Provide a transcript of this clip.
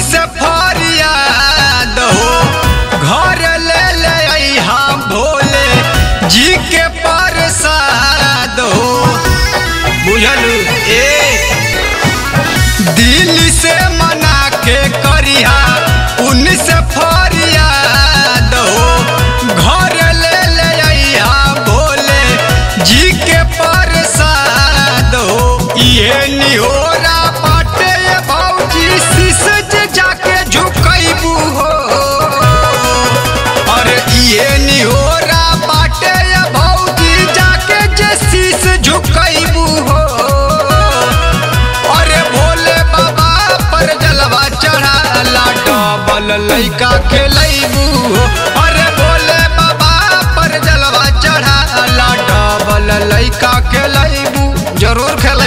से फरियाद हो घर ले ले अइहा भोले जी के प्रसाद हो बुझल ए दिल से मना के करिहा उनसे फरियाद हो घर ले ले अइहा भोले जी के प्रसाद हो ये निहोरा बाटे भौजी शीश जे जाके झुकैबू हो अरे ये निहोरा बाटे भौजी जाके जे शीश झुकैबू हो अरे भोले बाबा पर जलवा चढ़ाला डबल लैका खेलैबू हो अरे भोले बाबा पर जलवा चढ़ाला डबल लैका खेलैबू जरूर खेल